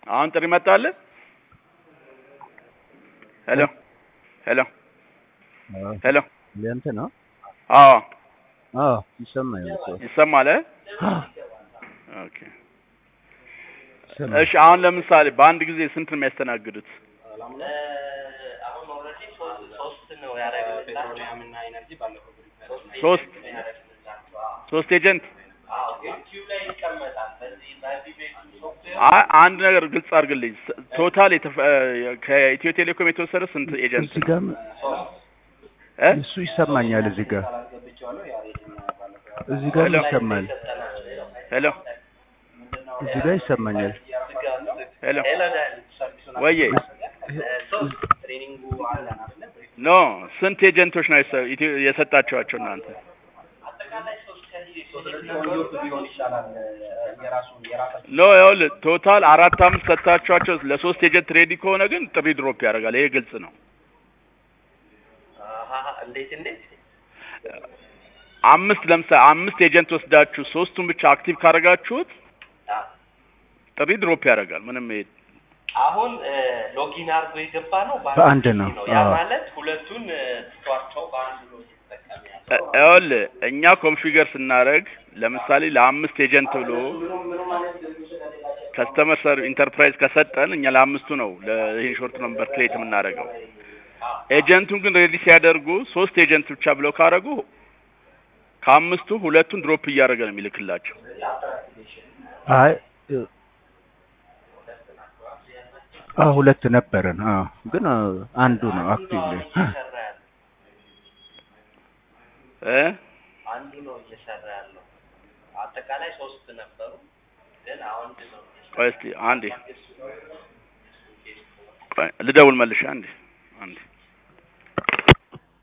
አሁን ጥሪ መጣልህ? ሄሎ ሄሎ ሄሎ ለእንት ነው? አዎ አዎ ይሰማኛል እኮ ይሰማል? እ? ኦኬ ይሰማል። እሺ አሁን ለምሳሌ በአንድ ጊዜ ስንት ነው የሚያስተናግዱት? አሁን ኦልሬዲ ሶስት ነው ያደረግንላቸው። ፔትሮሊየም እና ኢነርጂ ባለፈው ሶስት ሶስት ኤጀንት አዎ ግን ኪው ላይ ይቀመጣል። በዚህ በዚህ ቤት ሶፍትዌር አይ አንድ ነገር ግልጽ አድርግልኝ። ስ- ቶታል የተፈ- ከኢትዮ ቴሌኮም የተወሰደ ስንት ኤጀንት እዚህ ነው? ጋር እ? እሱ ይሰማኛል። እዚህ ጋር አስገብቼዋለሁ። ያሬድን ባለፈው እዚህ ጋር ሄሎ። ይሰማል። ሄሎ እዚህ ጋር ይሰማኛል። ሄሎ ሄሎ ዳኒ ወዬ ሶስት ትሬኒንጉ አለን አይደለ? ኖ ስንት ኤጀንቶች ነው የሰ- ኢትዮ- የሰጣችኋቸው እናንተ? አጠቃላይ ሶስት ከዚህ ሶስት ኔትወርክ ቢሆን ይሻላል። የራሱን የራሳቸው ኖ ይኸውልህ ቶታል አራት አምስት ሰጥታችኋቸው ለሶስት ኤጀንት ሬዲ ከሆነ ግን ጥሪ ድሮፕ ያደርጋል። ይሄ ግልጽ ነው። አሃ እንዴት እንዴት አምስት ለምሳሌ አምስት ኤጀንት ወስዳችሁ ሶስቱን ብቻ አክቲቭ ካደረጋችሁት አዎ ጥሪ ድሮፕ ያደርጋል። ምንም ይሄ አሁን ሎጊን አድርጎ የገባ ነው በአንድ ነው። ያ አዎ። ማለት ሁለቱን እ፣ ትቷቸው በአንድ ነው ሲጠቀም እ- ያለው ይኸውልህ እኛ ኮንፊገር ስናደርግ ለምሳሌ ለአምስት ኤጀንት ብሎ ከስተመር ሰር ኢንተርፕራይዝ ከሰጠን እኛ ለአምስቱ ነው ለይህን ሾርት ነምበር ክሬት የምናደርገው። ኤጀንቱን ግን ሬዲ ሲያደርጉ ሶስት ኤጀንት ብቻ ብለው ካደረጉ ከአምስቱ ሁለቱን ድሮፕ እያደረገ ነው የሚልክላቸው። አይ እ- አዎ ሁለት ነበረን። አዎ ግን አ፣ አንዱ ነው አክቲቭ ላይ እየሰራ ያለው እ አንዱ ነው እየሰራ ያለው አጠቃላይ ሶስት ነበሩ ግን አሁን ነው ቆይ እስኪ አንዴ ቆይ ልደውል መልሼ አንዴ